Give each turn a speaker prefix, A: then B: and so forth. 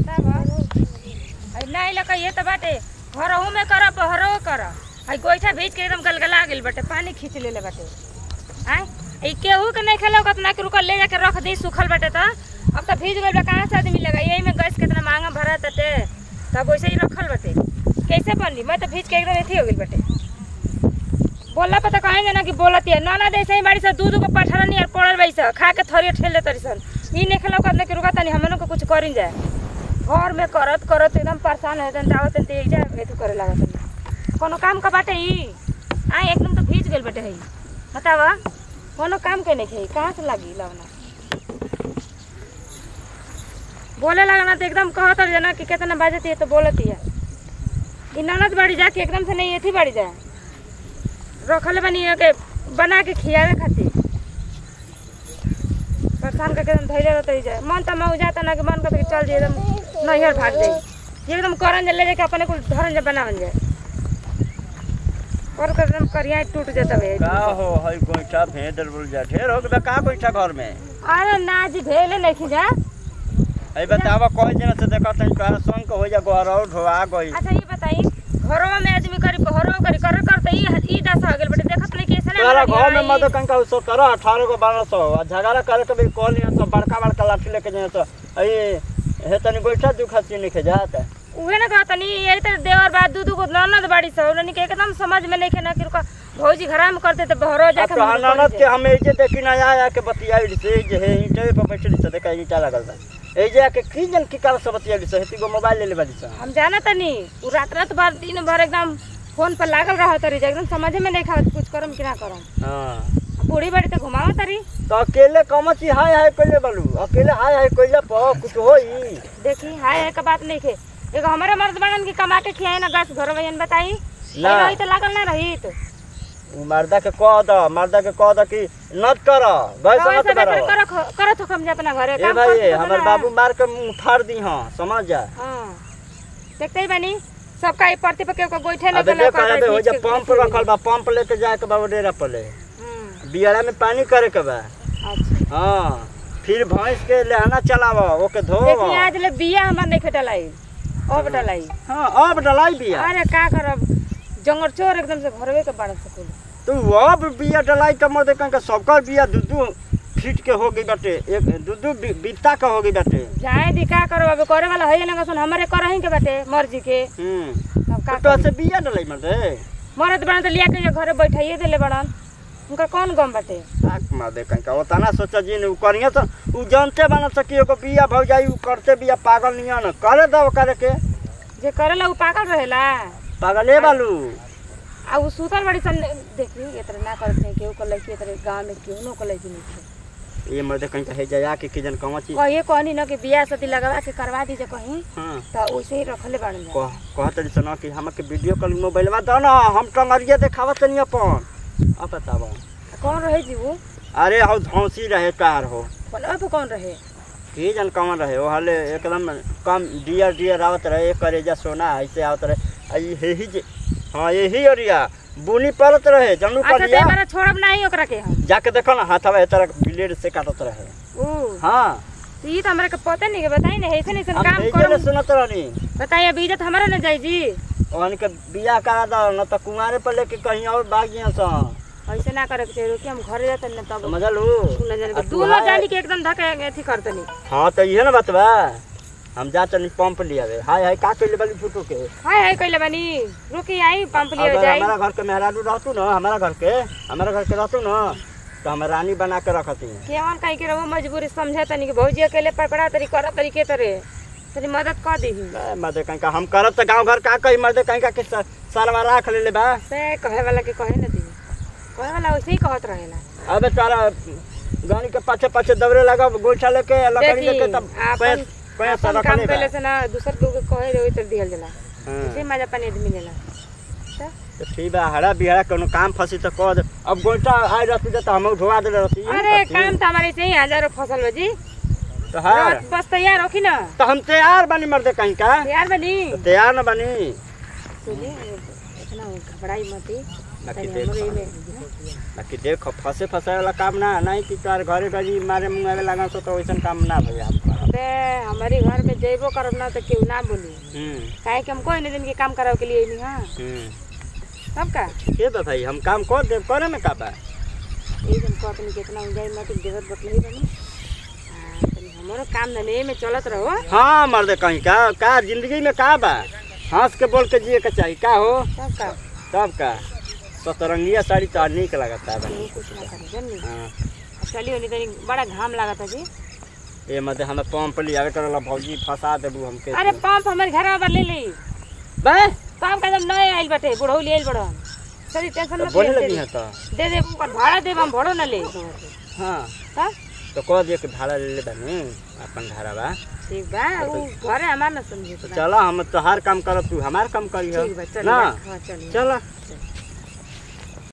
A: नहीं लगा ये तो बाटे घरहू में कर बहरो कर आई गोईठा भीज के एकदम गलगला गेल बाटे पानी खींच लेले बाटे आय ई केहू के नहीं खेलो कतना के रुकल ले जाके रख दी सूखल बाटे त अब तो भीज गइल बा कहाँ से आदमी लगा यही में गैस कितना महंगा भरा तटे तब वैसे ही रखल बाटे कैसे बनली मैं तो भीज के एकदम एथी हो गइल बाटे बोला पता कहे जाना कि बोलती है नाना दे सही बाड़ी से दूध को पठारा नहीं यार पड़ल बाई से खा के थोड़ी ठेल ले तरी सन ई नहीं खेलो कतना के रुका तनी हमनों को कुछ करिन जाए घर में करत करत एकदम परेशान हो जन जावत ते जा एथु करे लागत कोनो काम का बाटे ई आ एकदम तो भीज गेल बाटे हई बतावा कोनो काम के नहीं खेई कहाँ से लागी लवना बोले लगना तो एकदम कहत रह ना कि कितना बाजती है तो बोलती है ई ननद बाड़ी जा के एकदम से नहीं एथी बाड़ी जा रखले बनी है के बना के खियावे खातिर परेशान करके एकदम धैर्य रहते जाए मन तो मऊ जाता ना कि मन करता कि चल जाए एकदम नैहर भाग जाए एकदम करन जा ले जाके अपने कुल धरन जा बनावन जाए और एकदम करिया टूट जाता है
B: का हो हई गोइठा भेड़ बोल जा ढेर हो गया का गोइठा घर में
A: अरे ना जी भेले नहीं खी जा
B: हई बतावा कोई जना से देखा तनी का संग हो जा घर और ढोआ गई
A: अच्छा ये बताई घरों में आदमी करी घरों करी कर कर तो ई ई दशा हो गेल बेटे देखत नहीं कैसे ना
B: तोरा
A: लगी
B: घर में
A: आई।
B: मत कंका सो करो अठारह को बारह सौ आ झगड़ा करे के भी कॉल तो बड़का बड़का लाठी लेके जाए तो हई हे तनी गोइठा दुखा ची नहीं जात
A: उहे ना कहता नहीं यही तो देवर बात दूध को ननद बाड़ी से उन्होंने के एकदम समझ में नहीं खेना कि रुका भौजी घर में करते तो बहरो
B: अब
A: जाके
B: तो
A: हम लोग
B: ननद
A: करी
B: के हम एजे देखी ना आया के बतियाई से जे हे ईंटे पे बैठली से देखा ईंटा लगल बा एजे के की जन की काल से बतियाई से हेती गो मोबाइल ले ले बाली से
A: हम जाना तनी उ रात रात भर दिन भर एकदम फोन पर लागल रहा तरी एकदम समझ में नहीं खावत कुछ करम कि ना करम
B: हां
A: बूढ़ी बड़ी तो घुमावा तरी
B: तो अकेले कमची हाय हाय कइले बालू अकेले हाय हाय कइले पर कुछ होई
A: देखी हाय है का बात नहीं खे एगो हमारे मर्द बनन की कमा के खियाई ना गैस घर में बताई
B: ना।
A: रही तो लागल ना रही तो
B: उ मर्दा के कह द मर्दा के कह द कि नत कर गैस
A: रवा
B: मत
A: सब
B: कर
A: कर कर तो हम जा अपना घरे
B: ए
A: काम
B: भाई
A: करते तो
B: हमर
A: ना।
B: बाबू मार के मुंह फाड़ दी हां समझ जा
A: हाँ देखते ही बनी सबका ई प्रति पे केहू के गोइठे
B: अबे
A: लगल
B: देख अबे हो जा पंप रखल बा पंप लेके जाए के बा डेरा पले बियाड़ा में पानी करे के बा
A: अच्छा
B: हां फिर भैंस के लहना चलाव ओके धो
A: देखी आज ले बिया हमर नहीं खटलाई अब डलाई
B: हां अब डलाई बिया
A: अरे का करब जंगल चोर एकदम से घरवे के बाड़ सकूल
B: तू अब बिया डलाई त मर देख के सबकर बिया दू दू फीट के हो गई बाटे एक दू दू बी- बित्ता के हो गई बाटे
A: जाए दी का करब अब करे वाला है ना सुन हमरे करही के बाटे मर्जी के
B: हम्म
A: अब का
B: तो
A: करी?
B: से बिया डलाई मर दे
A: मरद बड़न तो लिया के जे घरे बैठाइए देले बड़न उनका कौन गम बाटे
B: ताक मार दे कहीं का ओतना सोचा जी ने उ करिए तो उ जानते बना सकी एगो बिया भौ जाई उ करते बिया पागल निया न करे दो करे के
A: जे करेला उ पागल रहेला
B: पागले बालू
A: आ उ सुतल बड़ी सन देखी एतरे ना करत नहीं केहू कर लइकी एतरे गांव में केहू नो कर लइकी नहीं
B: ये मर दे कहीं का हे जाया के किजन कमची
A: कहिए कहनी न कि बियाह शादी लगवा के करवा दीजिए कहीं
B: हां
A: तो वैसे ही रखले बाड़न जा
B: कह कहत रही सना कि हमके वीडियो कॉल मोबाइलवा दो ना हम टंगरिए देखावत नहीं अपन अब बतावा
A: कौन रहे जी वो
B: अरे हौ धौसी रहे कार हो
A: फोनवा पे कौन रहे
B: की जन कमन रहे वो हाले एकदम कम डियर डियर आवत रहे एक करेजा सोना ऐसे आवत रहे आ ई हे ही जे हाँ यही अरिया बुनी पड़त रहे जनू
A: अच्छा
B: करिया
A: ते बारा छोड़ब नहीं ओकरा के हम
B: जाके देखो ना हाथवा ए तरह ब्लेड से काटत रहे
A: ओ
B: हाँ
A: तो ये तो हमरा के पता नहीं के बताई ना ऐसे ऐसे
B: हम
A: काम
B: भेजे ले
A: करो
B: सुनत रहनी
A: बताइए अब इज्जत हमारा ना जाई जी
B: ओहन के बियाह करा दो न तो कुमारे पर लेके कहीं और भाग जिया सा
A: ऐसे ना करे के चाहिए रुकी हम घरे जाते ना तब
B: समझलू
A: तू न जाने
B: आ
A: के
B: तू
A: दोनों
B: हाय-
A: जानी के एकदम धके अथी करते नहीं
B: हाँ तो इहे ना बात बा हम जा चली पंप लिया हाय हाय का कइले बाली फुटो के
A: हाय हाय कइले बानी रुकी आई पंप लिए
B: अगर
A: जाई
B: हमारा घर के मेहरारू रहतू ना हमारा घर के हमारा घर के रहतू ना तो हम रानी बना के रखती
A: केवन कहीं के रहो मजबूरी समझे तनी कि भौजी अकेले पकड़ा तरी कर तरी के तरे तरी मदद कर दी
B: मर्दे कहीं का हम करब तो गांव घर का कही मर्दे कहीं का के सा- सालवा राख ले ले बा
A: से कहे वाला के कहे ना दी कहे वाला वैसे ही कहत रहेला
B: अबे तारा गाड़ी के पाछे पाछे दौड़े लगा गोइठा लेके लकड़ी
A: देखी
B: लेके तब
A: आपन
B: पैस पैस
A: आपन
B: रख
A: काम
B: ले
A: कैले से ना दूसर के कहे रही तर दिहल जाला
B: हाँ।
A: इसे मजा पानी आदमी मिलेला त
B: तो ठीक बा हरा बिहरा कोनो काम फंसी तो कह दे अब गोइठा आई रहती तो हम धोआ दे रहती
A: अरे काम तो हमारे से ही हजारों फसल हो जी
B: तो हार
A: रात बस तैयार हो कि ना
B: तो हम तैयार बनी मर्दे कहीं का
A: तैयार बनी
B: तो तैयार न बनी
A: सुनिए इतना घबराई मती
B: बाकी
A: तनी हमरो
B: देख
A: एमे
B: बाकी देख फंसे फंसाए वाला काम ना नहीं कि तोर घरे घरी मारे मुंगावे लगा सो तो वैसन काम ना भई आपका
A: बे हमारे घर में जइबो करब ना तो केहू ना बोली
B: हम्म
A: काहे कि हम कोई नहीं दिन के काम करावे के लिए नहीं हां
B: हम्म
A: सब का
B: के बा भाई हम काम कर दे करे में का बा
A: यही हम कहत नहीं कितना उजाई मत देवत बतलही बनी हां तनी हमरो काम धंधे में चलत रहो
B: हाँ मर्द कहीं का का जिंदगी में का बा हंस के बोल के जिए के चाहिए का हो
A: सब का
B: तब का सतरंगिया साड़ी तो निक लगता है
A: केहू कुछ ना करे जन्नी
B: हाँ
A: चलियो नहीं तनी बड़ा घाम लागत है जी
B: ये मत हमें पंप लिया करला भौजी फंसा देबू हमके
A: अरे पंप हमारे घर में ले ली
B: बे
A: काम का जब नए आइल बाटे बुढ़ऊ ले आइल बड़ो चली टेंशन
B: तो
A: मत
B: बोले
A: ले
B: लगी है तो
A: दे दे ऊपर भाड़ा देब हम भड़ो न ले
B: हाँ
A: तब
B: तो कह दिए कि भाड़ा ले ले बानी अपन भाड़ा बा
A: ठीक बा ऊ घरे हमार न समझे
B: तो चला हम तोहार काम करब तू हमार काम करी
A: ठीक बा चल
B: ना
A: हां चल
B: चला